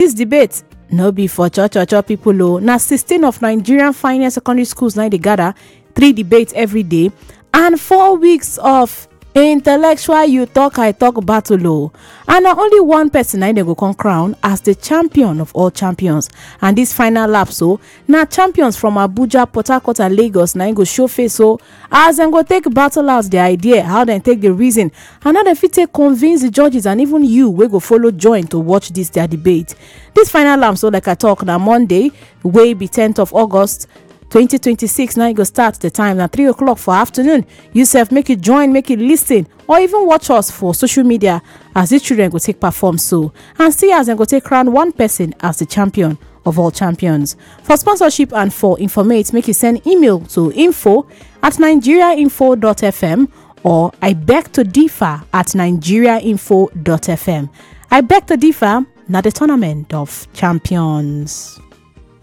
dis debate no be for cho cho cho pipo o na 16 of nigerian finest secondary schools na dey gather three debates every day and four weeks of intellectual you talk i talk battle o and na only one person na dem go come crown as di champion of all champions and dis final lap so na champions from abuja port harcourt and lagos na im go show face o as dem go take battle out di idea how dem take dey reason and how dem fit take convince di judges and even you wey go follow join to watch dis their debate dis final lap so like i talk na monday wey be 10th of august 2026 now e go start the time na 3 o'clock for afternoon you sef make you join make you listen or even watch us for social media as dis children go take perform so and see as dem go take crown one person as the champion of all champions for sponsorship and for informate make you send email to info at nigeriainfo.fm or i beg to differ at nigeriainfo.fm i beg to differ na the tournament of champions